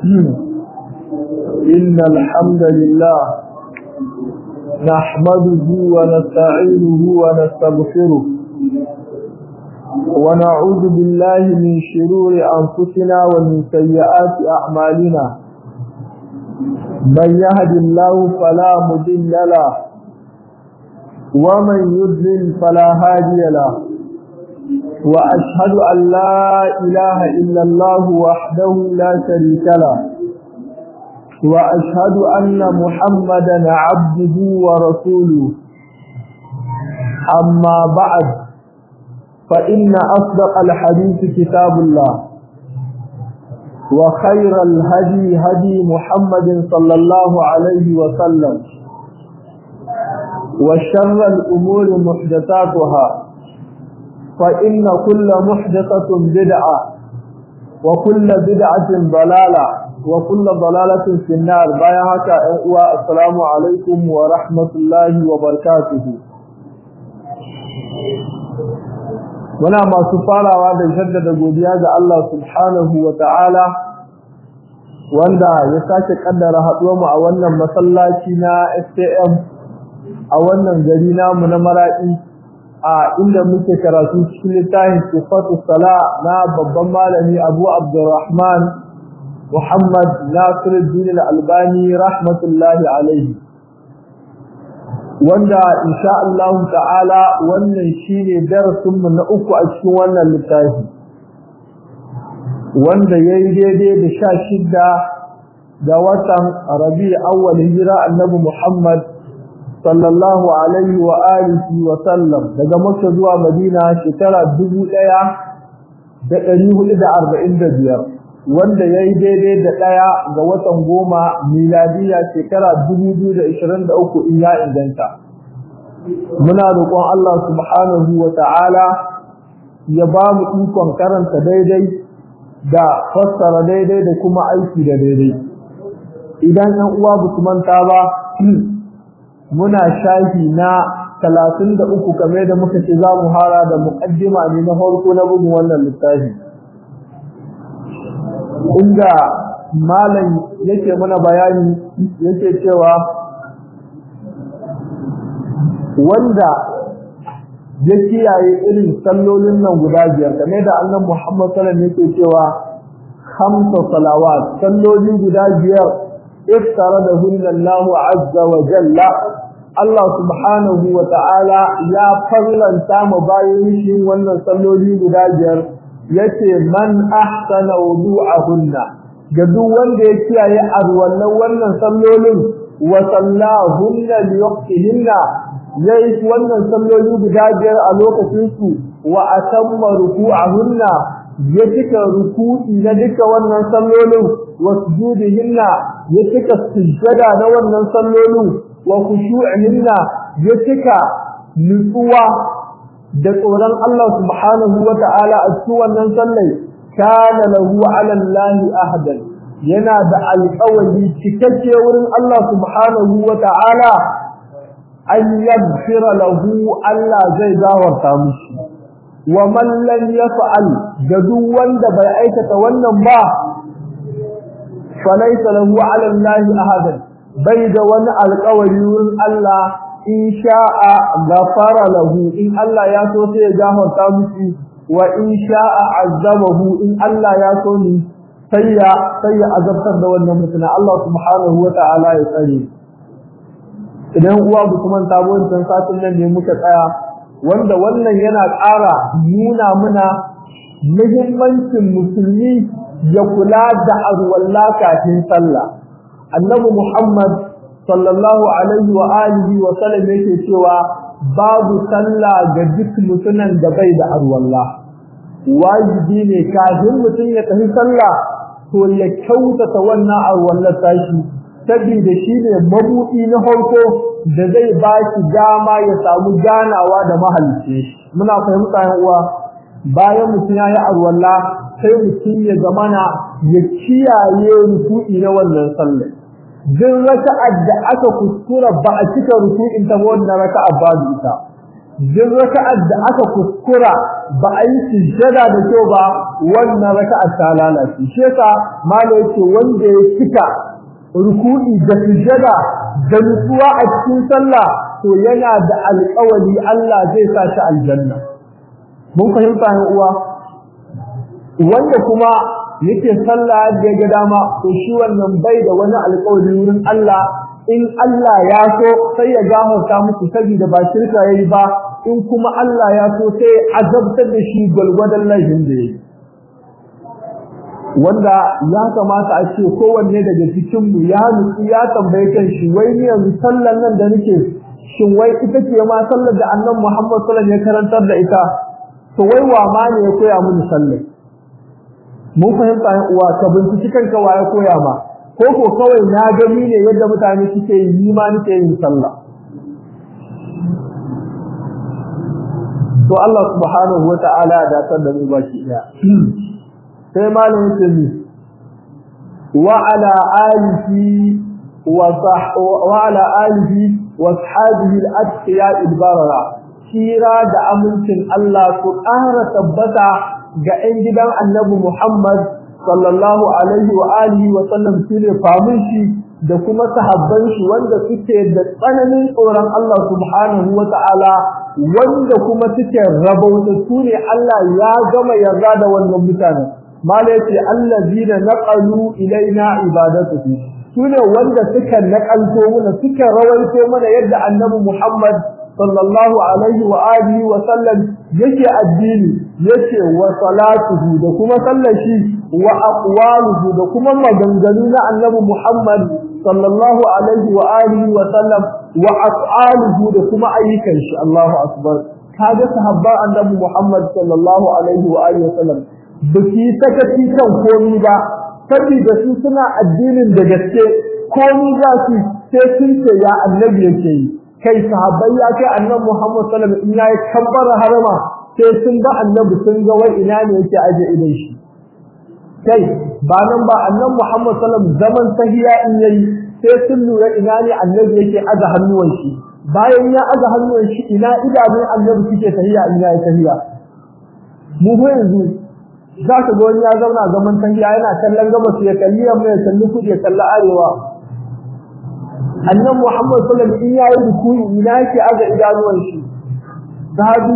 إن الحمد لله نحمده ونستعينه ونستغفره ونعوذ بالله من شرور أنفسنا ومن سيئات أعمالنا من يهد الله فلا مضل له ومن يضلل فلا هادي له وأشهد أن لا إله إلا الله وحده لا شريك له وأشهد أن محمدا عبده ورسوله أما بعد فإن أصدق الحديث كتاب الله وخير الهدي هدي محمد صلى الله عليه وسلم وشر الأمور محدثاتها فإن كل محدثة بدعة وكل بدعة ضلالة وكل ضلالة في النار بايعك السلام عليكم ورحمة الله وبركاته muna masu farawa da jaddada godiya ga Allah subhanahu wa ta'ala wanda ya sake kaddara haɗuwa mu a wannan masallaci na STM a wannan gari namu na Maraɗi a inda muke karatu cikin littafin Sifatu Sala na babban malami Abu Abdurrahman Muhammad Nasiruddin Al-Albani rahmatullahi alaihi wanda insha Allah ta'ala wannan shine darasin mu na uku a cikin wannan littafi wanda yayi daidai da sha shidda ga watan Rabi awwal hijira Annabi Muhammad sallallahu alaihi wa alihi wa sallam daga Makka zuwa Madina shekara 1445 wanda yayi daidai da daya ga watan goma miladiya shekara 2023 in ya inganta muna roƙon Allah subhanahu wa ta'ala ya ba mu ikon karanta daidai da fassara daidai da kuma aiki da daidai idan ɗan uwa ba su manta ba muna shafi na talatin da uku kamar da muka ce za mu hara da muƙaddima ne na farko na bugun wannan littafi inda malam yake mana bayani yake cewa wanda ya kiyaye irin sallolin nan guda biyar kamar da annabi Muhammad sallallahu alaihi wasallam yake cewa khamsa salawat salloli guda biyar iftara da hunna Allah azza wa jalla Allah subhanahu wa ta'ala ya farlanta mu bayan shi wannan salloli guda biyar yace man ahsana wudu'ahunna ga duk wanda ya kiyaye arwallan wannan sallolin wa sallahunna li waqtihinna yayi wannan salloli guda biyar a lokacin su wa atamma ruku'ahunna ya cika ruku'i na duka wannan sallolin wa sujudihinna ya cika sujjada na wannan sallolin wa khushu'ihinna ya cika nutsuwa da tsoron Allah subhanahu wa ta'ala a cikin wannan sallai kana lahu 'ala Allah ahdan yana da alƙawari cikakke wurin Allah subhanahu wa ta'ala an yaghfira lahu Allah zai gawarta mishi wa man lam yaf'al da duk wanda bai aikata wannan ba falaysa lahu 'ala Allah ahadan bai da wani alƙawari wurin Allah in sha'a ghafara lahu in Allah ya so sai ya gafarta mishi wa in sha'a azabahu in Allah ya so ni sai ya sai ya azabtar da wannan mutum Allah subhanahu wa ta'ala ya tsare idan uwa ba kuma ta wancan satin nan ne muka tsaya wanda wannan yana ƙara nuna muna muhimmancin musulmi ya kula da arwalla kafin sallah annabi Muhammad sallallahu alaihi wa alihi wa sallam yake cewa babu sallah ga duk mutumin da bai da arwalla wajibi ne kafin mutum ya tafi sallah to ya kyautata wannan arwallar tashi saboda shi ne mabuɗi na farko da zai ba shi dama ya samu ganawa da mahalicci muna fahimta yan uwa bayan mutum ya yi arwalla sai mutum ya zamana ya kiyaye ruku'i na wannan sallar duk raka'ar da aka kuskura ba a cika ruku'in ta wannan raka'a babu ita duk raka'ar da aka kuskura ba a yi sujjada da kyau ba wannan raka'ar ta lalace shi yasa malai yake wanda ya cika ruku'i da sujjada da nutsuwa a cikin sallah to yana da alƙawari Allah zai sa shi aljanna mun fahimta ne uwa wanda kuma yake sallah da ga dama to shi wannan bai da wani alƙawari wurin Allah in Allah ya so sai ya gafarta muku saboda ba shirka yayi ba in kuma Allah ya so sai azabtar da shi gwalgwadon laifin da yake wanda ya kamata a ce kowanne daga cikin mu ya nutsu ya tambaye kan shi wai ni yanzu sallan nan da nake shin wai ita ce ma sallar da annabi Muhammad sallallahu alaihi wasallam ya karantar da ita to wai wa ma ne ya koya mini sallar mun fahimta yan uwa ka binciki kanka wa ya koya ma ko ko kawai na gani ne yadda mutane suke yi ni ma nake yin sallah to Allah subhanahu wata'ala ya datar da mu baki daya sai malam yake ni wa ala alihi wa wa ala alihi wa ashabihi al-atqiya al-barara kira da amincin Allah su ƙara tabbata ga 'yan gidan Annabi Muhammad sallallahu alaihi wa alihi wa sallam shine famin shi da kuma sahabban shi wanda suke da tsananin tsoron Allah subhanahu wa ta'ala wanda kuma suke rabauta su ne Allah ya gama yarda da wannan mutane mala yace allazina naqalu ilaina ibadatuhu sune wanda suka nakalto mana suka rawaito mana yadda annabi Muhammad sallallahu alaihi wa alihi wa sallam yake addini yace wa salatuhu da kuma sallar shi wa aqwaluhu da kuma maganganu na annabi Muhammad sallallahu alaihi wa alihi wa sallam wa af'aluhu da kuma ayyukan shi Allahu akbar kaga sahabban annabi Muhammad sallallahu alaihi wa alihi wa sallam baki sakaci kan komai ba saboda su suna addinin da gaske komai za su sai sun ce ya annabi yake yi kai sahabbai ya kai annabi Muhammad sallallahu alaihi wa sallam in yayi kabbara harama sai sun ga annabi sun ga wai ina ne yake aje idan shi kai ba nan ba annabi Muhammad sallallahu alaihi wa sallam zaman tahiya in yayi sai sun lura ina ne annabi yake aza hannuwan shi bayan ya aza hannuwan shi ina idanun annabi suke tahiya ina ya tahiya mu fa yanzu za ka ga wani ya zauna zaman tahiya yana kallon gabas ya kalli yamma ya kalli kudu ya kalli arewa annabi Muhammad sallallahu alaihi wasallam in yayi rukuyi ina yake aza idanuwan shi sahabi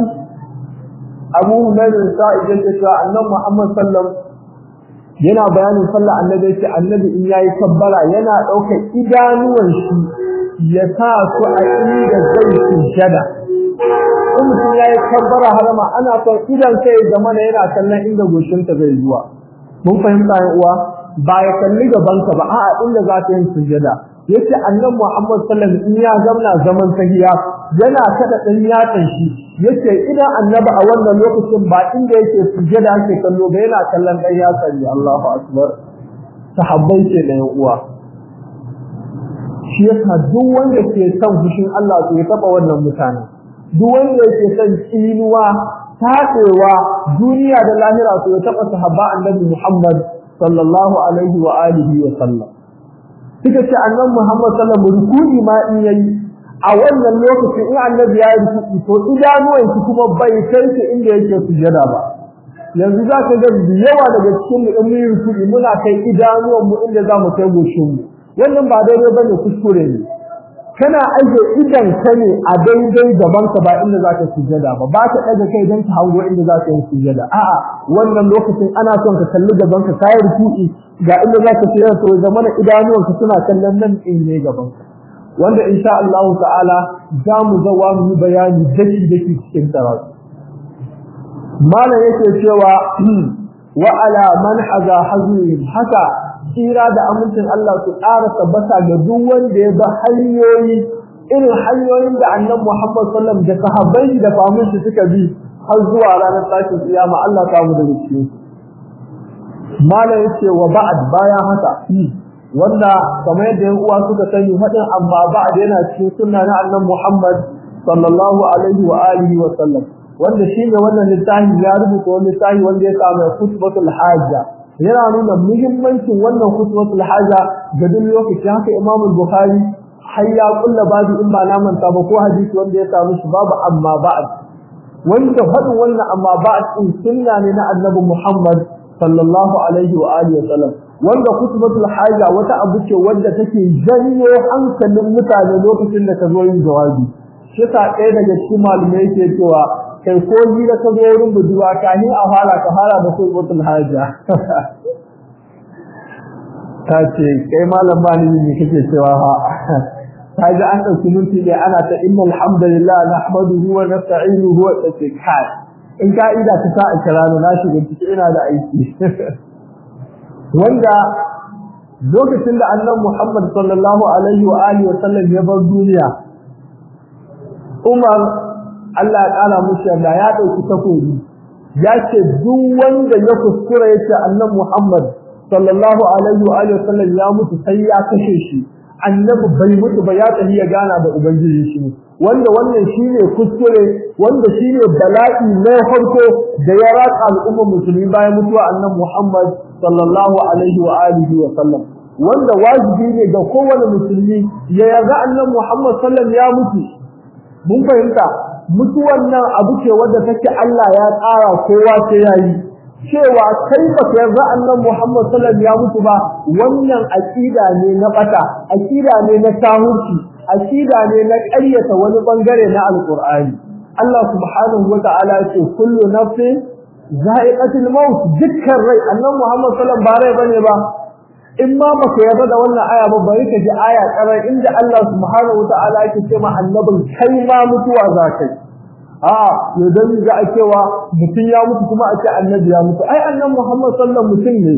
Abu Humayr sa'id yake cewa annabi Muhammad sallallahu alaihi wasallam yana bayanin sallah annabi yace annabi in yayi kabbara yana daukar idanuwan shi ya sa su a inda zai sujada in mutum yayi kabbara harama ana son idan sai da mana yana kallon inda goshinta zai zuwa mun fahimta ya uwa ba ya kalli gaban ka ba a'a inda za ka yi sujada yace annabi Muhammad sallallahu alaihi wasallam in ya zamna zaman tahiya yana kada dan yatsan shi yace idan annabi a wannan lokacin ba inda yake sujada yake kallo ba yana kallon dan yatsan ne Allahu akbar sahabbai ce da uwa shi yasa duk wanda ke son fushin Allah to ya taba wannan mutane duk wanda yake son tsinuwa taɗewa duniya da lahira to ya taba sahabba annabi Muhammad sallallahu alaihi wa alihi wa sallam suka ce annabi Muhammad sallallahu alaihi wa sallam rukuni ma in yayi a wannan lokacin in annabi ya yi rukuki to idanuwan shi kuma bai kai shi inda yake sujada ba yanzu za ka ga yawa daga cikin mu in mun rukuki muna kai idanuwan mu inda za mu kai goshin mu wannan ba daidai bane kuskure ne kana aje idan ka ne a daidai gaban ka ba inda za ka sujada ba ba ka daga kai don ka hango inda za ka yi sujada a'a wannan lokacin ana son ka kalli gaban ka kai rukuki ga inda za ka sujada to zamana idanuwan ka suna kallon nan in ne gaban ka wanda insha Allah ta'ala za mu zawa mu yi bayani daki daki cikin karatu malam yake cewa wa ala man haza hazin haka tsira da amincin Allah su ƙara tabbata ga duk wanda ya ba hanyoyi irin hanyoyin da annabi Muhammad sallallahu alaihi wasallam da sahabbai da famin shi suka bi har zuwa ranar tashin kiyama Allah ta mu da cikin malam yake wa ba'd bayan haka wanda kamar yadda yan uwa suka sani hadin amma ba'd yana cikin sunna na annabi Muhammad sallallahu alaihi wa alihi wa sallam wanda shine wannan littafi ya rubuta wani littafi wanda ya samu khutbatul hajja yana nuna muhimmancin wannan khutbatul hajja ga duk lokaci haka Imam Bukhari har ya kulla babu in ba na manta ba ko hadisi wanda ya samu shi babu amma ba'd wanda faɗin wannan amma ba'd din sunna ne na annabi Muhammad sallallahu alaihi wa alihi wa sallam wanda khutbatul haja wata abu ce wanda take janyo hankalin mutane lokacin da ka zo yin jawabi shi ta ɗaya daga cikin malamai yake cewa kai ko ni da ka zo wurin budurwa ka ni a fara ka fara da khutbatul haja ta ce kai malam ba ni ne kake cewa ha ta ji an ɗauki minti ne ana ta inna alhamdulillah nahmaduhu wa nasta'inuhu wa kai in ka'ida ta sa ikra na shiga ciki ina da aiki wanda lokacin da annabi Muhammad sallallahu alaihi wa alihi wa sallam ya bar duniya Umar Allah ya kara mushi da ya dauki takobi ya ce duk wanda ya kuskura yace annabi Muhammad sallallahu alaihi wa alihi wa sallam ya mutu sai ya kashe shi annabi bai mutu ba ya tafi ya gana da ubangiji shi wanda wannan shine kuskure wanda shine bala'i na farko da ya ratsa al'umma musulmi bayan mutuwa annabi Muhammad sallallahu alaihi wa alihi wa sallam wanda wajibi ne ga kowane musulmi ya yarda annabi Muhammad sallam ya mutu mun fahimta mutuwan nan abu ce wanda take Allah ya tsara kowa sai yayi cewa kai ba ka yarda annabi Muhammad sallam ya mutu ba wannan aqida ne na bata aqida ne na tahurci aqida ne na ƙaryata wani bangare na alqur'ani Allah subhanahu wa ta'ala ya ce kullu nafsin za'iqatul maut dukkan rai annabi Muhammad sallallahu ba rai bane ba in ma baka yarda da wannan aya ba bari ka ji aya karar inda Allah subhanahu wataala yake ce ma annabin kai ma mutuwa za kai a yadan za a cewa mutum ya mutu kuma a ce annabi ya mutu ai annabi Muhammad sallallahu mutum ne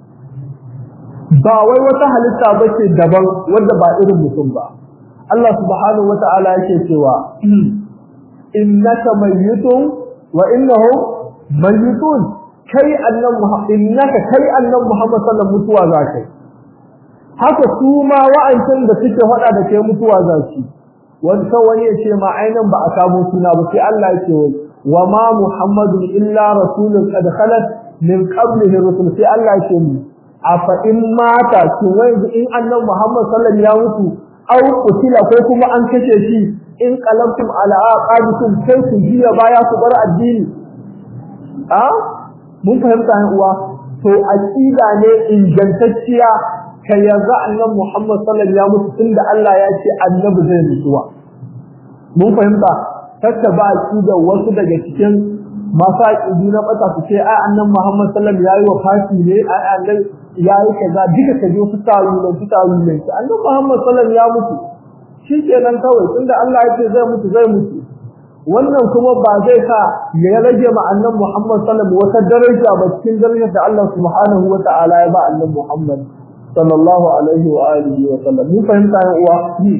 ba wai wata halitta bace daban wanda ba irin mutum ba Allah subhanahu wataala yake cewa innaka mayyitun wa innahum mayyitun kai annan innaka kai annan Muhammad sallallahu mutuwa zakai haka su ma wa'ancan da suke faɗa da kai mutuwa zaki wani wani ya ce ma ainan ba a samu suna ba sai Allah ya ce wa ma Muhammadun illa rasulun qad khalat min qablihi rusul sai Allah ya ce mu afa in mata ki wai in annan Muhammad sallallahu ya mutu au kutila ko kuma an kashe shi in qalamtum ala aqabikum sai ku jiya baya ku bar addini a mun fahimta ne uwa to aqida ne ingantacciya kai yanzu annabi Muhammad sallallahu alaihi wasallam tunda Allah ya ce annabi zai mutuwa mun fahimta takka ba aqida wasu daga cikin masu aqidi na bata su ce ai annabi Muhammad sallallahu alaihi wasallam yayi wafati ne ai annabi yayi kaza duka kaje su tawi ne su tawi ne annabi Muhammad sallallahu alaihi wasallam ya mutu shikenan kawai tunda Allah ya ce zai mutu zai mutu wannan kuma ba zai sa ya rage ma annabi Muhammad sallallahu alaihi wasallam wata daraja ba cikin darajar da Allah subhanahu wa ta'ala ya ba annabi Muhammad sallallahu alaihi wa alihi wa sallam mun fahimta ya uwa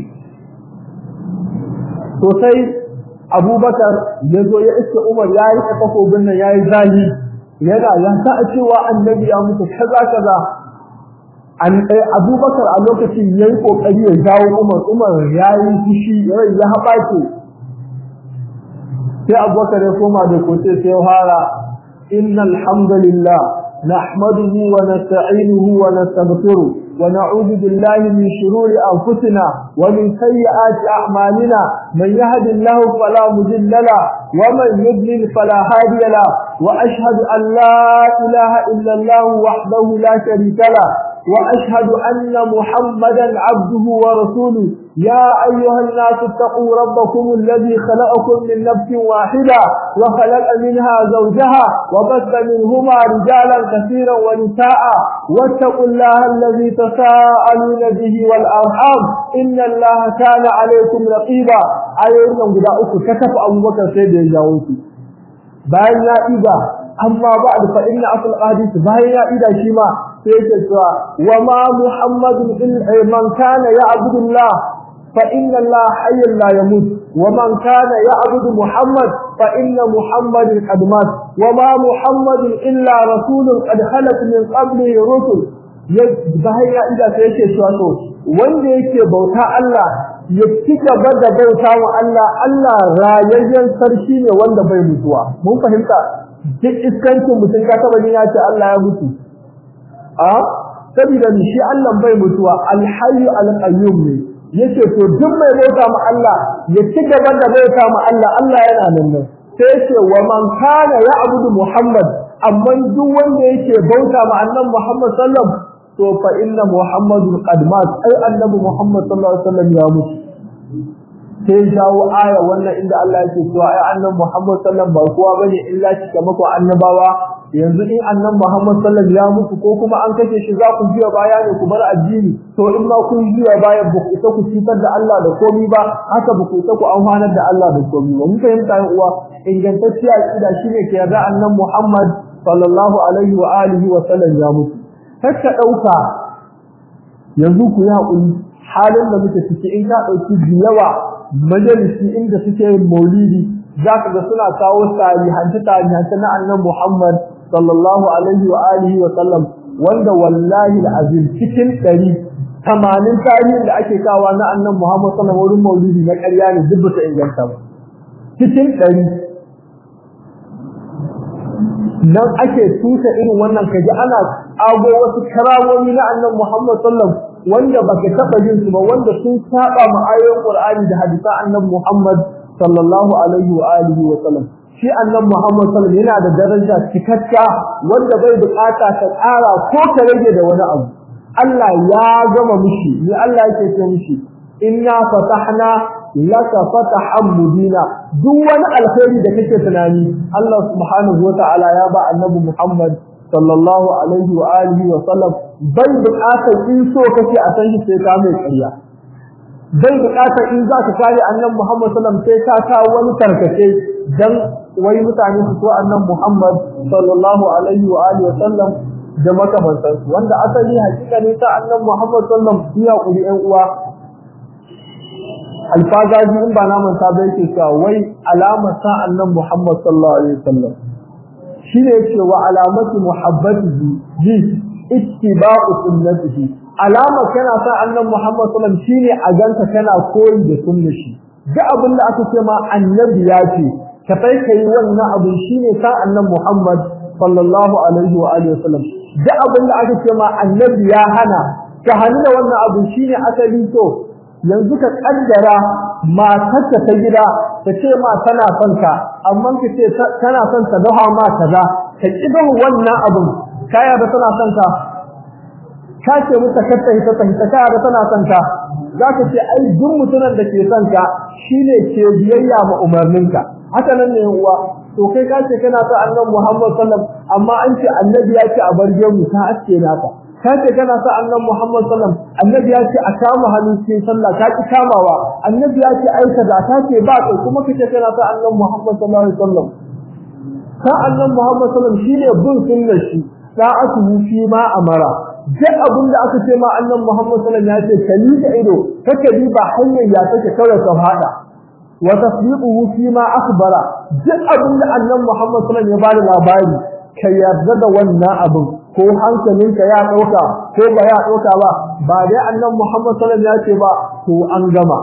to sai Abubakar ya zo ya iske Umar ya yi takobin nan ya yi zali yana ya sa cewa annabi ya mutu kaza kaza an Abubakar a lokacin yayi kokari ya jawo Umar Umar ya yi fushi rai ya haɓace sai abubakar ya koma da kote sai ya fara innal hamdalillah nahmaduhu wa nasta'inuhu wa nastaghfiruh wa na'udhu billahi min shururi anfusina wa min sayyiati a'malina man yahdihillahu fala mudilla la wa man yudlil fala hadiya la wa ashhadu an la ilaha illa allah wahdahu la sharika la وأشهد أن محمدا عبده ورسوله يا أيها الناس اتقوا ربكم الذي خلقكم من نفس واحدة وخلق منها زوجها وبث منهما رجالا كثيرا ونساء واتقوا الله الذي تساءلون به والأرحام إن الله كان عليكم رقيبا أيضا قد أكو كتف أبو بكر سيد الجاوسي bayan ya ida amma ba'd fa inna asl hadith bayan ya ida shi ma sai yake cewa wa ma muhammadun illa man kana ya'budu allah fa inna allah hayyun la yamut wa man kana ya'budu muhammad fa inna muhammadan qad mat wa ma muhammadun illa rasulun qad khalat min qablihi rusul bayan ya ida sai yake cewa to wanda yake bauta Allah ya ci gaba da bauta wa Allah Allah rayayyen sarki ne wanda bai mutuwa mun fahimta duk iskancin mutum ka taba ya ce Allah ya mutu a saboda shi Allah bai mutuwa alhayyu alqayyum ne yace to duk mai bauta ma Allah ya ci gaba da bauta ma Allah Allah yana nan nan sai yace wa man kana ya'budu Muhammad amma duk wanda yake bauta ma annabi Muhammad sallallahu alaihi wasallam to fa inna Muhammadun qad mat ai annabi Muhammad sallallahu alaihi wasallam ya mutu sai jawo aya wannan inda Allah yake cewa ai annabi Muhammad sallallahu alaihi wasallam ba kowa bane illa shi mako annabawa yanzu in annabi Muhammad sallallahu alaihi wasallam ya mutu ko kuma an kace shi za ku jiya baya ne ku bar addini to in ma kun jiya baya ba ku isa ku cutar da Allah da komai ba haka ba ku isa ku amfanar da Allah da komai ba mun fahimta yan uwa ingantacciya aqida shine ke yarda annabi Muhammad sallallahu alaihi wa alihi wa sallam ya mutu kakka dauka yanzu ku yi hakuri halin da muke ciki in ka dauki yawa majalisi inda suke yin maulidi zaka ga suna kawo tarihanci tarihanci na annabi Muhammad sallallahu alaihi wa alihi wa sallam wanda wallahi alazim cikin 100 tamanin tarihin da ake kawo na annabi Muhammad sallallahu alaihi wa maulidi na ƙarya ne duk ta inganta ba cikin 100 nan ake tusa irin wannan kaji ana ago wasu karamomi na annabi Muhammad sallallahu alaihi wanda baka taba jin su ba wanda sun saba ma ayoyin Qur'ani da hadisa annabi Muhammad sallallahu alaihi wa alihi wa sallam shi annabi Muhammad sallallahu alaihi yana da daraja cikakka wanda bai bukata ka ƙara ko ka rage da wani abu Allah ya gama mishi ni Allah yake ce mishi inna fatahna laka fatahan mubina duk wani alkhairi da kake tunani Allah subhanahu wa ta'ala ya ba annabi Muhammad sallallahu alaihi wa alihi wa sallam bai buƙatar in so kake a san shi sai ka mai ƙarya bai buƙatar in za ka kare annabi Muhammad sallallahu alaihi sai ka kawo wani tarkace dan wai mutane su so annabi Muhammad sallallahu alaihi wa alihi wa sallam da makamantan su wanda asali hakika ne ta annabi Muhammad sallallahu alaihi wa sallam ya kuri ƴan uwa alfazaji in ba na manta bai ke cewa wai alamar sa annabi Muhammad sallallahu alaihi wa sallam shine yake wa alamatu muhabbatihi bi ittiba'u sunnatihi alama kana sa annabi Muhammad sallallahu alaihi wasallam shine a ganka kana koyi da sunnar shi duk abin da aka ce ma annabi ya ce ka kai kai wannan abin shine sa annabi Muhammad sallallahu alaihi wa alihi wasallam duk abin da aka ce ma annabi ya hana ka hannu da wannan abin shine asali to yanzu ka kaddara matarka ta gida ta ce ma tana son ka amma ka ce tana son ta dawa ma kaza ka ki dawo wannan abin kaya da tana son ka ka ce muta katta hita ta hita kaya da tana son ka za ka ce ai duk mutumin da ke son ka shine ke biyayya ma umarninka haka nan ne uwa to kai ka ce kana son annabi Muhammad sallallahu alaihi wasallam amma an ce annabi ya ce a barge mu ka aske naka ka ce kana sa annabi Muhammad sallam annabi ya ce a kama hannu cikin sallah ka ki kamawa annabi ya ce ai kaza ka ce ba kai kuma kace kana sa annabi Muhammad sallallahu alaihi wasallam ka annabi Muhammad sallam shine bin sunnar shi sa'atuhu fi ma amara duk abin da aka ce ma annabi Muhammad sallam ya ce kali da ido kake bi ba hanyar ya take kawai ka fada wa tasdiquhu fi ma akhbara duk abin da annabi Muhammad sallam ya bada labari ka yarda da wannan abin ko hankalinka ya dauka ko ba ya dauka ba ba dai annabi Muhammad sallallahu alaihi wasallam ya ce ba to an gama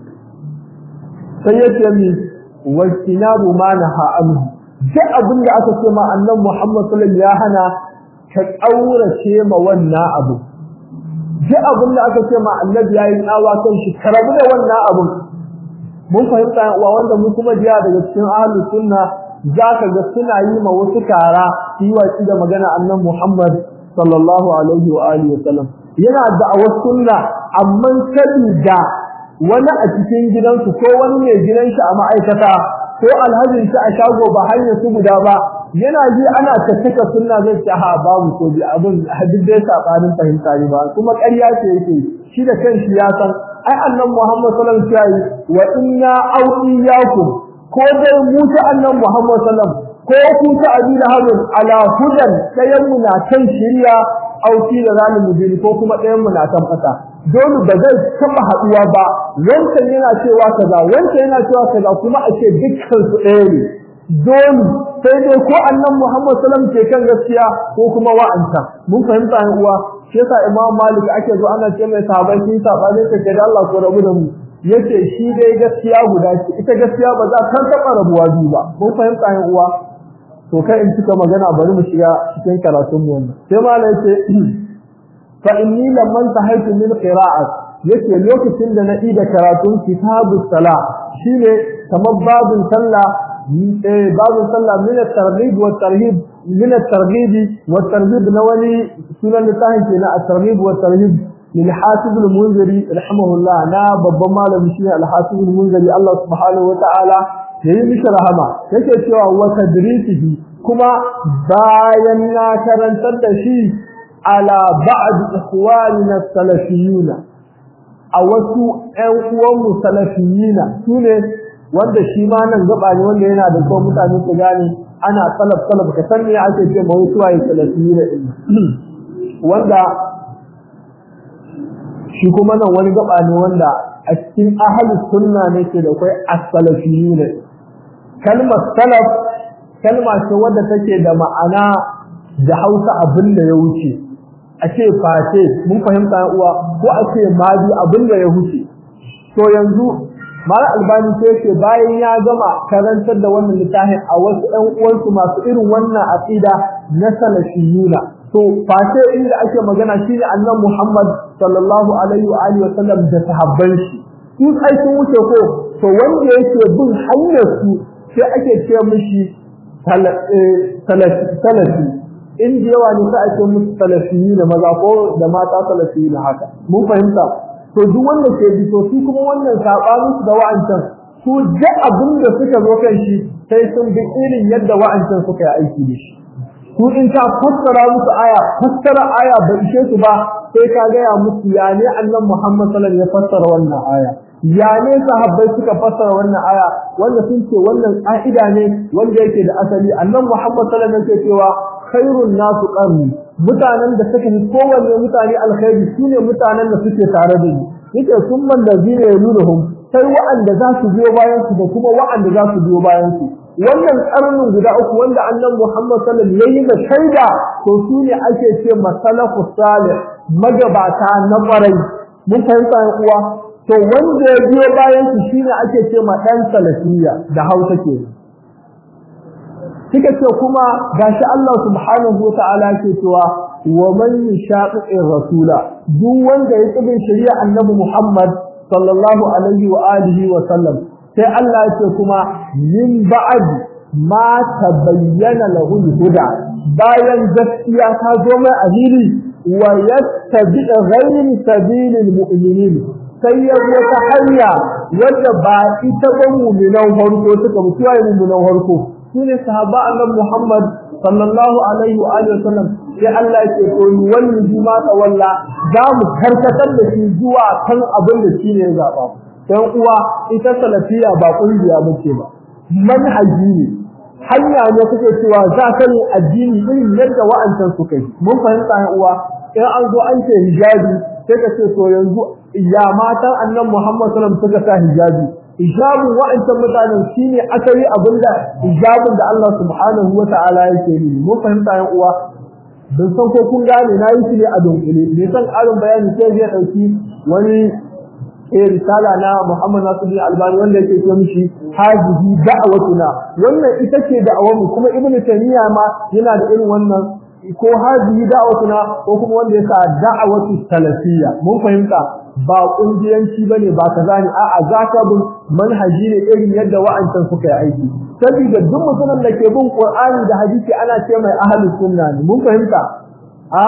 sai ya ce mi wastinabu ma naha anhu duk abin da aka ce ma annabi Muhammad sallallahu alaihi wasallam ya hana ka kaurace ma wannan abu duk abin da aka ce ma annabi ya yi tsawa kan shi ka rabu da wannan abin mun fahimta wa wanda mu kuma jiya daga cikin ahlus sunna za ka ga suna yi ma wasu kara yi watsi da magana annan Muhammad sallallahu alaihi wa alihi wa sallam yana da a sunna amma sabida wani a cikin gidansu ko wani mai gidan shi a ma'aikata ko alhajin shi a shago ba hanya su guda ba yana ji ana tattaka sunna zai ce ha babu ko bi abin hadin dai sabanin fahimta ne ba kuma ƙarya ce yake shi da kanshi ya san ai annan Muhammad sallallahu alaihi wa sallam wa inna au iyyakum ko dai mu ta annan Muhammad sallam ko ku ta abi da habin ala hudan dayan mu na kan shiriya auki da zalim mujini ko kuma dayan mu na kan fata dole ba zai taba haduwa ba wancan yana cewa kaza wancan yana cewa kaza kuma a ce dukkan su ɗaya ne dole sai dai ko annan Muhammad sallam ke kan gaskiya ko kuma wa'anta mun fahimta yan uwa shi yasa Imam Malik ake zo ana ce mai sahabbai sun sabane ka da Allah ko rabu da mu yace shi dai gaskiya guda ce ita gaskiya ba za ta taba rabuwa biyu ba mun fahimta yan uwa to kai in cika magana bari mu shiga cikin karatun mu wannan sai malai yace fa inni lamman tahaytu min qira'at yace lokacin da na ida karatun kitabus sala shine kamar babin sallah eh babin sallah min at-targhib wa at-tarhib min at-targhib wa at-tarhib na wani sunan littafin kenan at-targhib wa at-tarhib lil hasib al-munziri rahimahullah na babban malami shine al-hasib al-munziri Allah subhanahu wa ta'ala yayi mishi rahama yake cewa wa tadrisihi kuma bayan na karantar da shi ala ba'd ikhwanina salafiyuna a wasu ƴan uwanmu salafiyina sune wanda shi ma nan gaba ne wanda yana da kyau mutane su gane ana salaf salaf ka san me ake ce ma wasu waye salafiyina din wanda shi kuma nan wani gaba ne wanda a cikin ahlus sunna ne ke da kai as-salafiyina kalmar salaf kalma ce wadda take da ma'ana da Hausa abin da ya wuce a ce face mun fahimta uwa ko a ce madi abin da ya wuce to yanzu mara albani sai ce bayan ya gama karantar da wannan littafin a wasu ɗan uwansu masu irin wannan aqida na salafiyuna to face inda ake magana shine annabi Muhammad sallallahu alaihi wa alihi wa sallam da sahabban shi su sai sun wuce ko to wanda yake bin hanyar su sai ake ce mishi salafi inda yawa ne sai ake musu salafiyi da maza ko da mata salafiyi na haka mun fahimta to duk wanda ke bi to su kuma wannan sabanin su da wa'ancan su da abin da suka zo kan shi sai sun bi irin yadda wa'ancan suka yi aiki da shi su in ka fassara musu aya fassara aya ba ishe su ba sai ka gaya musu ya ne annabi Muhammad sallallahu alaihi wasallam ya fassara wannan aya ya ne sahabbai suka fassara wannan aya wanda sun ce wannan ka'ida ne wanda yake da asali annabi Muhammad sallallahu alaihi wasallam yake cewa khairun nasu qarni mutanen da suka yi kowanne mutane alkhairi sune mutanen da suke tare da ni yake summan da zina yalunuhum sai wa'anda za su biyo bayan su da kuma wa'anda za su biyo bayan su wannan karnin guda uku wanda annabi Muhammad sallallahu alaihi wasallam yayi da shaida to sune ake ce masalafu salih magabata na kwarai mun fahimta uwa to wanda ya biyo bayan su shine ake ce ma dan salafiya da Hausa ke kika ce kuma gashi Allah subhanahu wataala ke cewa wa man yashaqiqir rasula duk wanda ya tsibin shari'a annabi Muhammad sallallahu alaihi wa alihi wa sallam sai Allah ya ce kuma min ba'd ma tabayyana lahu huda bayan gaskiya ta zo mai ahili wa yattabi ghayri sabilil mu'minin sai ya zo ta hanya wadda ba ita ba mu'minan farko suka mutuwa mu'minan farko sune sahaba annabi Muhammad sallallahu alaihi wa alihi wasallam sai Allah ya ce to ni wannan juma ta walla za mu karkatar da shi zuwa kan abin da shi ne ya zaba dan uwa ita salafiya ba kungiya bace ba manhaji ne hanya ne kuke cewa za ka yi addini irin yadda wa'ancan suka yi mun fahimta ya uwa in an zo an ce hijabi sai ka ce to yanzu ya matan annan Muhammad sallallahu alaihi wasallam suka sa hijabi hijabun wa'ancan mutanen shine asali abinda hijabun da Allah subhanahu wata'ala yake yi mun fahimta ya uwa dan san ko kun gane na yi shi ne a dunkule ne san ƙarin bayani sai zai dauki wani eh risala na Muhammad Nasiruddin Albani wanda yake ce mishi hajihi da'watuna wannan ita ce da'awar mu kuma Ibn Taymiyyah ma yana da irin wannan ko hajihi da'watuna ko kuma wanda yasa da'awatu salafiyya mun fahimta ba kungiyanci bane ba kaza ne a'a zaka bin manhaji ne irin yadda wa'ancan suka yi aiki saboda duk mutumin da ke bin Qur'ani da hadisi ana ce mai ahlus sunna ne mun fahimta a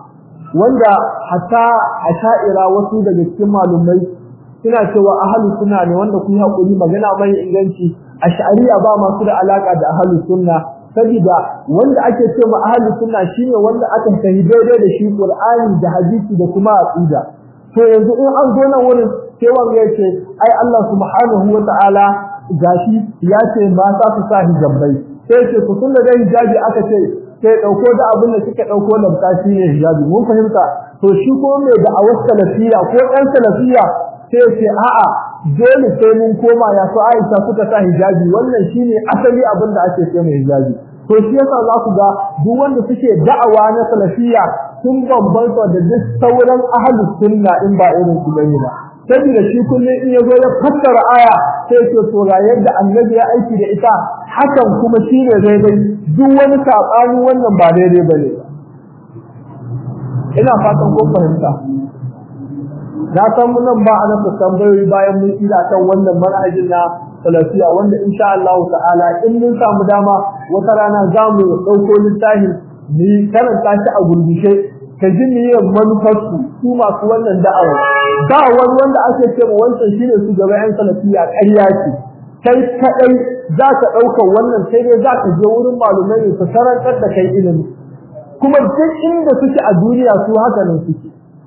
wanda hatta asha'ira wasu daga cikin malumai suna cewa ahlu sunna ne wanda ku hakuri magana mai inganci ash'ariya ba masu da alaka da ahlu sunna saboda wanda ake cewa ahlu sunna shine wanda aka tahi daidai da shi qur'ani da hadisi da kuma aqida to yanzu in an zo nan wurin sai wanda yace ai Allah subhanahu wata'ala gashi ya ce ba sa su sa hijabai sai ce ku sunna da hijabi aka ce sai dauko da abin da kika dauko da bukaci ne hijabi mun fahimta to shi ko mai da awar salafiya ko dan salafiya sai ce a'a dole sai mun koma ya so Aisha suka sa hijabi wannan shine asali abin da ake ce mai hijabi to shi yasa za ku ga duk wanda suke da'awa na salafiya sun bambanta da duk sauran ahlus sunna in ba irin su bane ba saboda shi kullum in yazo ya fassara aya sai ce to ga yadda annabi ya aiki da ita hakan kuma shine daidai duk wani sabani wannan ba daidai bane ina fatan kun fahimta na san mun nan ba a nasa tambayoyi bayan mun ila kan wannan manhajin na salafiya wanda insha Allah ta'ala in mun samu dama wata rana za mu ɗauko littafi mu karanta shi a gurgushe ka ji niyyar manufarsu su masu wannan da'awa ba wani wanda ake ce ma wancan shine su gaba yan salafiya ƙarya ce kai kaɗai za ka ɗaukar wannan sai dai za ka je wurin malumai ne su karantar da kai ilimi kuma duk inda suke a duniya su haka nan suke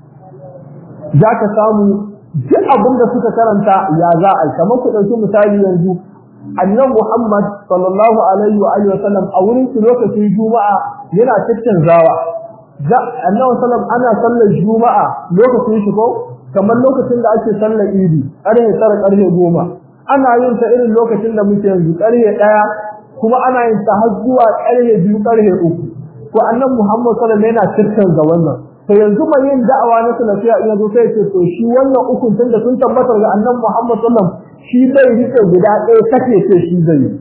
za ka samu duk abin da suka karanta ya za a kamar ku ɗauki misali yanzu annan Muhammad sallallahu alaihi wa alihi wasallam a wurin su lokacin juma'a yana cikin zawa za annabi sallam ana sallar juma'a lokacin shi ko kamar lokacin da ake sallar idi ƙarfe tara ƙarfe goma ana yin ta irin lokacin da muke yanzu ƙarfe ɗaya kuma ana yin ta har zuwa ƙarfe biyu ƙarfe uku ko annan Muhammad sallallahu alaihi yana cikin ga wannan to yanzu mai yin da'awa na salafiya in yazo sai ce to shi wannan ukun tun da sun tabbatar ga annan Muhammad sallallahu alaihi shi zai rike guda ɗaya kake ce shi zai yi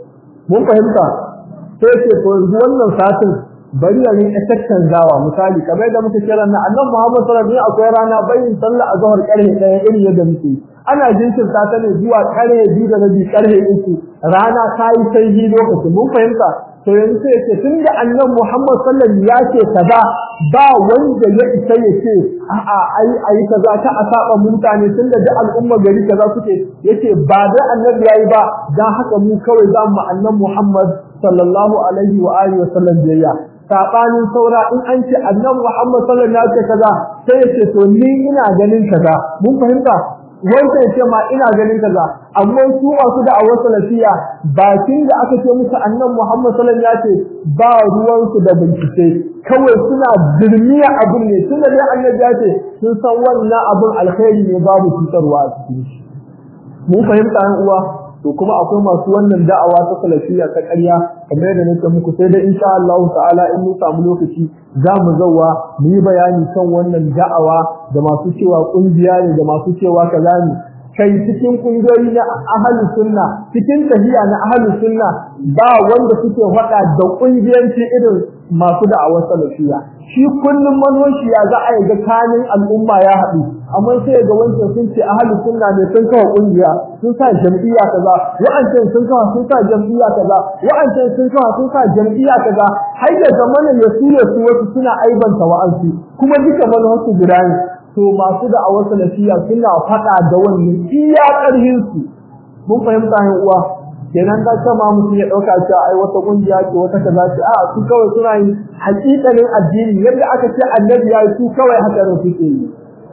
mun fahimta sai ce to yanzu wannan satin bari ya rinka tattanzawa misali kamar da muka kira na annabi Muhammad sallallahu alaihi akwai rana bayin sallah azhar karhe ɗaya irin yadda muke ana jinkirta ta ne zuwa karhe biyu da rabi karhe uku rana ta yi sai lokacin mun fahimta to yanzu sai ce tunda annabi Muhammad sallallahu alaihi ya ce kaza ba wanda ya isa ya ce a'a ai ai kaza ta a saba mutane tunda da al'umma gari kaza suke yace ba da annabi yayi ba dan haka mu kawai za mu annabi Muhammad sallallahu alaihi wa alihi wa sallam biyayya sabanin saura in an ce annabi Muhammad sallallahu alaihi wasallam kaza sai ya ce to ni ina ganin kaza mun fahimta wanda ya ce ma ina ganin kaza amma su masu da awar salafiya bakin da aka ce musu annabi Muhammad sallallahu alaihi wasallam ya ce ba ruwan su da bincike kawai suna dirmiya abun ne tunda dai annabi ya ce sun san wannan abun alkhairi ne babu cutarwa a cikin shi mun fahimta an uwa to kuma akwai masu wannan da'awa ta salafiya ta ƙarya kamar yadda nake muku sai dai insha Allah ta'ala in mun samu lokaci za mu zauwa mu yi bayani kan wannan da'awa da masu cewa kungiya ne da masu cewa kaza ne kai cikin kungiyoyi na ahli sunna cikin tahiya na ahli sunna ba wanda suke faɗa da kungiyanci irin masu da'awar salafiya shi kullum manhoshi ya za a yi ga kanin al'umma ya haɗu amma sai ga wancan sun ce ahli sunna ne sun kawo kungiya sun sa jam'iyya kaza wa'ancan sun kawo sun sa jam'iyya kaza wa'ancan sun kawo sun sa jam'iyya kaza har da zamanin ya su su wasu suna aibanta wa'ansu kuma duka manhoshi guda ne to masu da awar salafiya suna faɗa da wannan iya ƙarhin su mun fahimta yan uwa kenan da kama mutum ya ɗauka cewa ai wata kungiya ce wata kaza ce a su kawai suna yin haƙiƙanin addini yadda aka ce annabi ya yi su kawai haka ne suke yi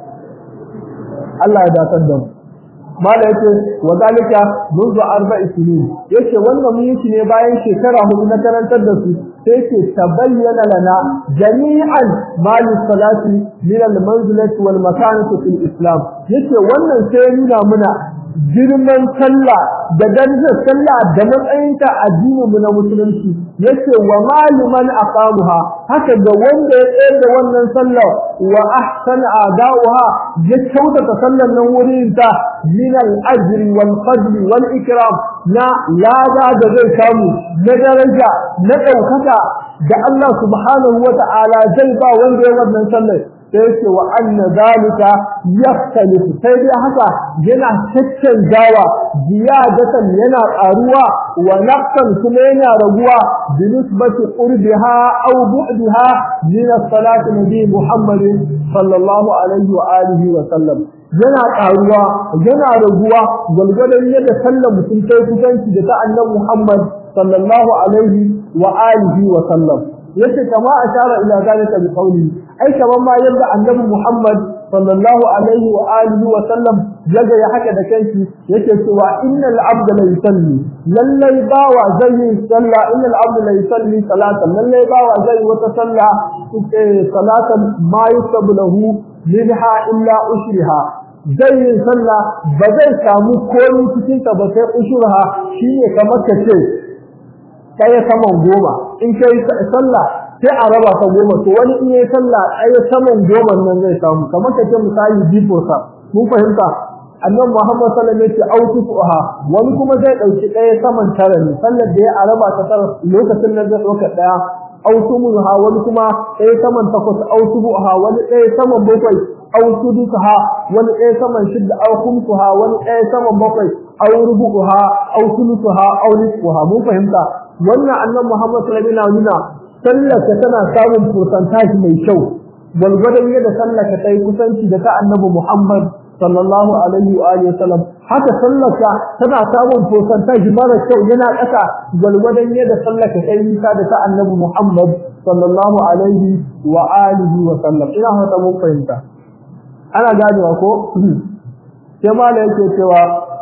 Allah ya datar da mu mala yace wa zalika منذ arba'i sinin yace wannan mun yi ne bayan shekara hudu na karantar da su sai ce tabayyana lana jami'an mal salati min al manzilati wal makanati fil islam yace wannan sai nuna muna girman sallah da darajar sallah da matsayinta addinin mu na musulunci yace wa maluman aqamuha haka da wanda ya tsayar da wannan sallah wa ahsana adauha ya kyautata sallar nan wurin ta min al-ajri wal fadli wal ikram na lada da zai samu na daraja na daukaka da Allah subhanahu wa ta'ala zai ba wanda ya wannan sallar sai ce wa anna zalika yaftalifu sai dai haka yana caccanjawa ziyadatan yana karuwa wa naqsan kuma yana raguwa bi nisbati qurbiha aw bu'daha min as-salati nabi Muhammad sallallahu alaihi wa alihi wa sallam yana karuwa yana raguwa galgadan yadda sallar mutum sai kusanci da ta annabi Muhammad sallallahu alaihi wa alihi wa sallam yace kama ashara ila zalika bi qawli ai kaman ma yadda annabi Muhammad sallallahu alaihi wa alihi wa sallam yaga ya haka da kanki yake cewa innal abda la yusalli lallai bawa zai yi sallah innal abda la yusalli salatan lallai bawa zai wata sallah salatan ma yusabu lahu minha illa ushriha zai yi sallah ba zai samu komai cikin ta ba sai ushriha shine kamar kace kai saman goma in kai sallah sai a raba ta goma to wani in yayi sallah ai saman goma nan zai samu kamar ka ce misali bifo sa mun fahimta annabi Muhammad sallallahu alaihi wasallam ya ce autuha wani kuma zai dauki ɗaya saman tara ne sallar da ya a raba ta tara lokacin nan zai dauka ɗaya autumuha wani kuma ɗaya saman takwas autubuha wani ɗaya saman bakwai aw sudusaha wani ɗaya saman shidda aw khumsuha wani ɗaya saman bakwai aw rubuha aw sulusuha aw nisfuha mun fahimta wannan annabi Muhammad sallallahu alaihi wasallam sallaka tana samun percentage mai kyau gwargwadon yadda sallaka ta yi kusanci da ta annabi Muhammad sallallahu alaihi wa alihi wasallam haka sallaka tana samun percentage mara kyau yana ƙasa gwargwadon yadda sallaka ta yi nisa da ta annabi Muhammad sallallahu alaihi wa alihi wa sallam ina fata mun fahimta ana ganewa ko sai mala yake cewa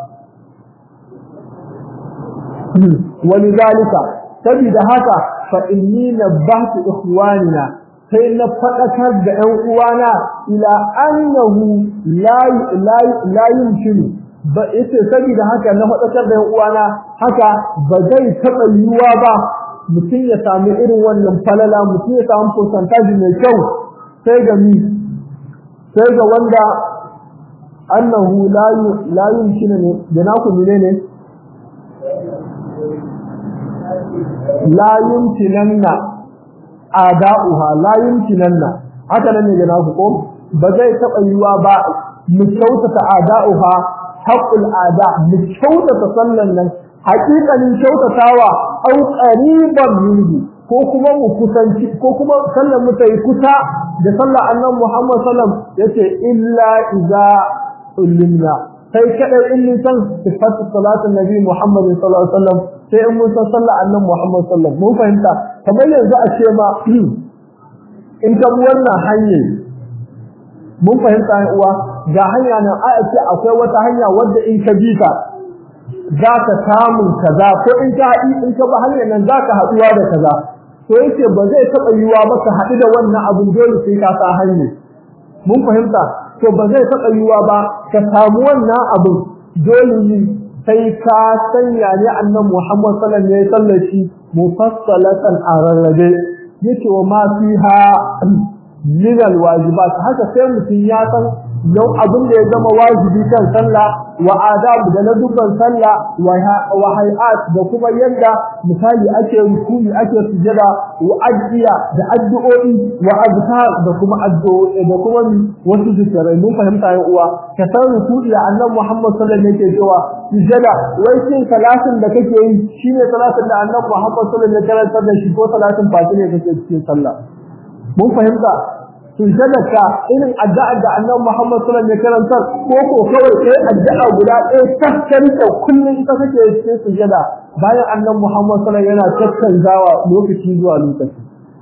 ولذلك saboda haka fa inni nabbahtu ikhwanina sai na fadakar da ƴan uwana ila annahu la la la yumkinu ba yace saboda haka na fadakar da ƴan uwana haka ba zai taba yiwuwa ba mutum ya samu irin wannan falala mutum ya samu percentage mai kyau sai ga mi sai ga wanda annahu la la yumkinu ne da naku menene la yumkinanna ada'uha la yumkinanna haka nan ne ga naku ko ba zai taba yiwa ba mu kyautata ada'uha haqqul ada mu kyautata sallan nan haƙiƙanin kyautatawa au qariban minhu ko kuma mu kusanci ko kuma sallan mu tayi kusa da sallar annabi Muhammad sallam yace illa iza ulimna sai kadai in mun san sifatu salatin nabi Muhammad sallallahu alaihi wasallam sai in mun san sallar annabi Muhammad sallallahu mun fahimta kamar yanzu a ce ma in ka wannan hanyar mun fahimta ai uwa ga hanya nan a ce akwai wata hanya wadda in ka bi ta za ka samun kaza ko in ka in ka ba hanyar nan za ka haɗuwa da kaza to yace ba zai taɓa yiwa ba ka haɗu da wannan abin dole sai ka sa hanyar mun fahimta to ba zai taɓa yiwa ba ka samu wannan abin dole ne sai ka sanya ne annabi Muhammad sallallahu alaihi wasallam shi mufassalatan ararrabe yace wa ma fiha min alwajibat haka sai mutum ya san yau abin da ya zama wajibi kan sallah wa adab da na dubban sallah wa hay'at da kuma yanda misali ake rukuni ake sujada wa adiya da addu'o'i wa azkar da kuma addu'o'i da kuma wasu zikirai mun fahimta ya uwa ka san rukuni da annabi Muhammad sallallahu alaihi wasallam yake cewa sujada wai shin salatin da kake yi shine salatin da annabi Muhammad sallallahu alaihi wasallam ya karantar da shi ko salatin fati ne kake cikin sallah mun fahimta sujadaka irin addu'ar da Annabi Muhammad sallallahu alaihi wasallam ya karanta ko ko kawai kai addu'a guda ɗaya takkar da kullun ita kake cikin sujada bayan Annabi Muhammad sallallahu alaihi wasallam yana takkanzawa lokaci zuwa lokaci